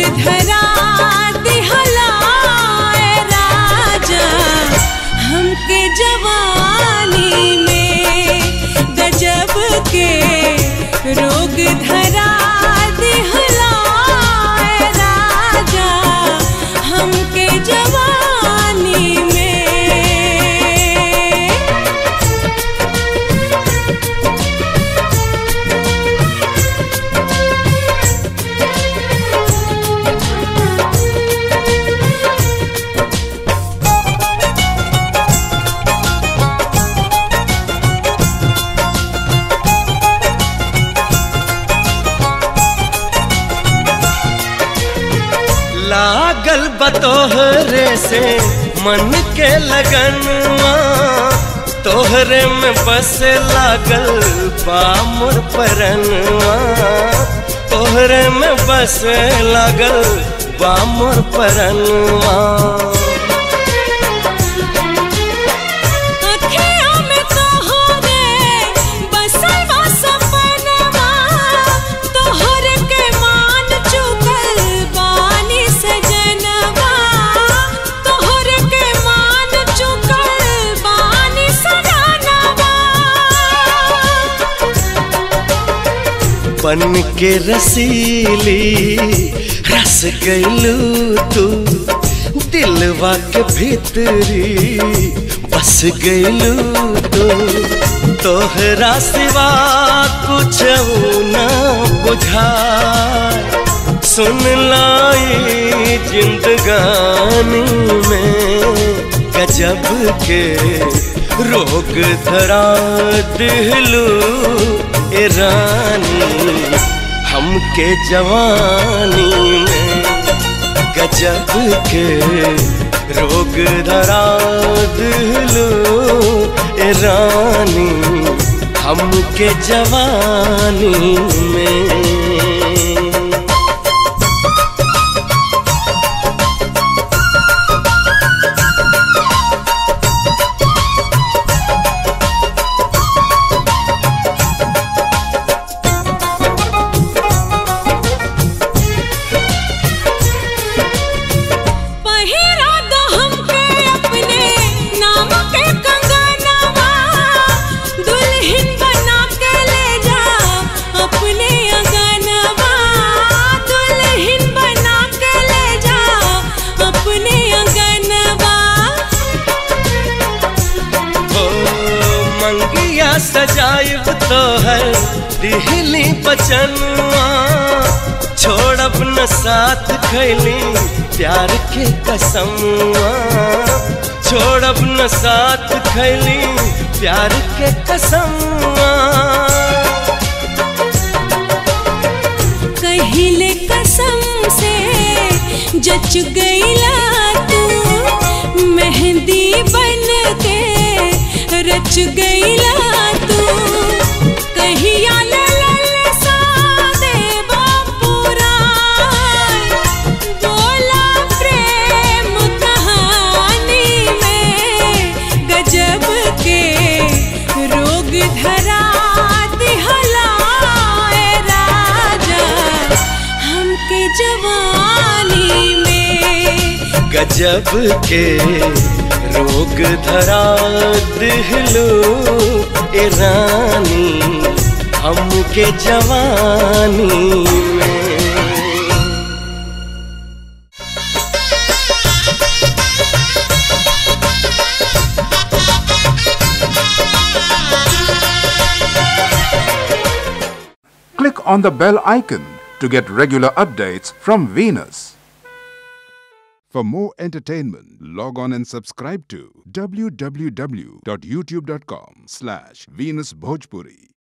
धरा दिहलाए राजा हमके जवानी में गजब के रोग धरा दिहलाए राजा हमके जवानी में लागल बतोहरे से मन के लगनवा तोहरे में बस लागल बामुर परनवा तोहरे में बस लागल बामुर परनवा अखियों में तोहरे बसल बा सपनवा तोहरे के मान चुकल बानी सजनवा तोहरे के मान चुकल बानी सजनवा बन के रसीली रस गईलू तू दिलवा के भीतरी बस गईलू तू तोहरा सिवा कुछ न बुझा सुन लाई जिंदगानी में गजब के रोग धरा दिलू ए रानी हमके जवानी में गजब के रोग धरा दिलू ए रानी हमके जवानी में पहिरा दो हमके अपने नाम के कंगनवा दुल्हन बना के ले जा अपने अंगनवा दुल्हन बना के ले जा अपने अंगनवा ओ मंगिया सजाइब तो है दिहली बचनवा छोड़ अपना साथ खैली प्यार के कसमवा छोड़ अपना साथ खैली प्यार के कसमवा कहिले कसम से जच गईला तू मेहंदी बन के रच गईला तू कहिया ललल सा देवा पुराण बोला प्रेम कहानी में गजब के रोग धरा दिहलाए राजा हमके जवानी में गजब के रोग धरा दिहलो ए रानी हमके जवानी में Click on the bell icon to get regular updates from Venus. For more entertainment, log on and subscribe to www.youtube.com slash Venus Bhojpuri.